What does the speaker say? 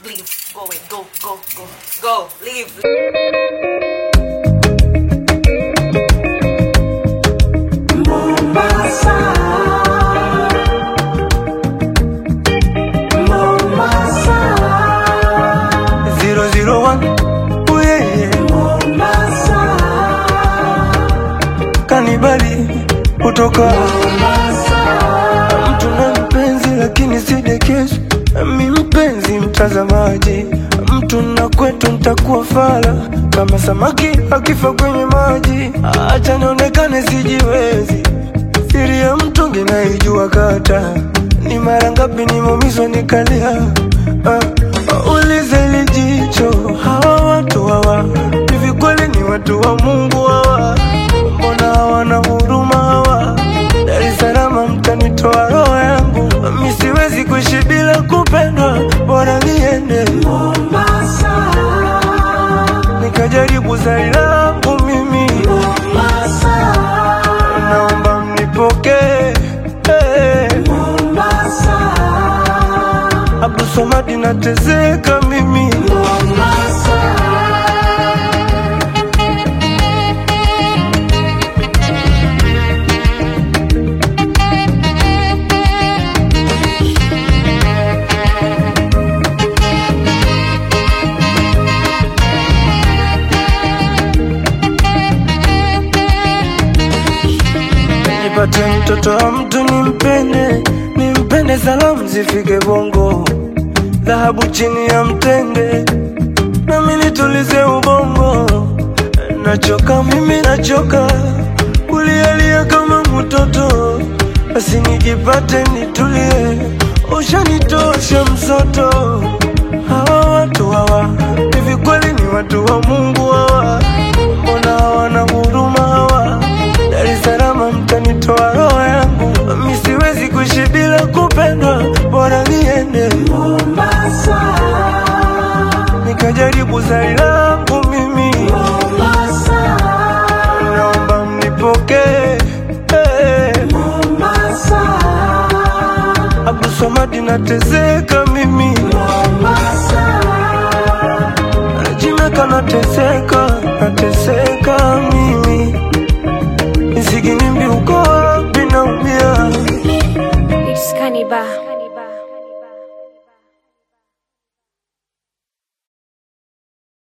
leave, go away, go, go, go, go, leave. Zero zero one, oh yeah, yeah. Kanibali kutoka mtu na mpenzi, lakini si dekezo. Mi mpenzi mtazamaji, mtu na kwetu ntakuwa fala kama samaki akifa kwenye maji. Acha nionekane sijiwezi, siri ya mtungi naijua kata ni mara ngapi nimeumizwa nikalia. Ah, ulize lijicho hawa watu hawa hivi kweli ni watu wa Mungu hawa? Mbona hawana huruma hawa? Dar es Salaam mtanitoa roho yangu, mi siwezi kuishi bila kupendwa, bora niende Mombasa nikajaribu zari langu mimi Mombasa, naomba mnipokee hey. Mombasa, Abdul Somadi nateseka mimi Mombasa. nipate mtoto wa mtu nimpende, nimpende, salamu zifike Bongo, dhahabu chini ya mtende, nami nitulize ubongo. Nachoka mimi, nachoka kulialia kama mtoto, basi nijipate nitulie, ushanitosha msoto. Hawa watu hawa hivi kweli ni watu wa Mungu hawa? Mbona hawana huruma hawa? Dar es Salaam mtanitoa roho yangu, mi siwezi kuishi bila kupendwa, bora niende Mombasa nikajaribu zari langu mimi Mombasa, naomba mnipokee hey. Mombasa, Abdul Somadi nateseka mimi Mombasa, Jimeka nateseka, nateseka mimi Nisikinimbi uko wapi naumia It's Cannibal.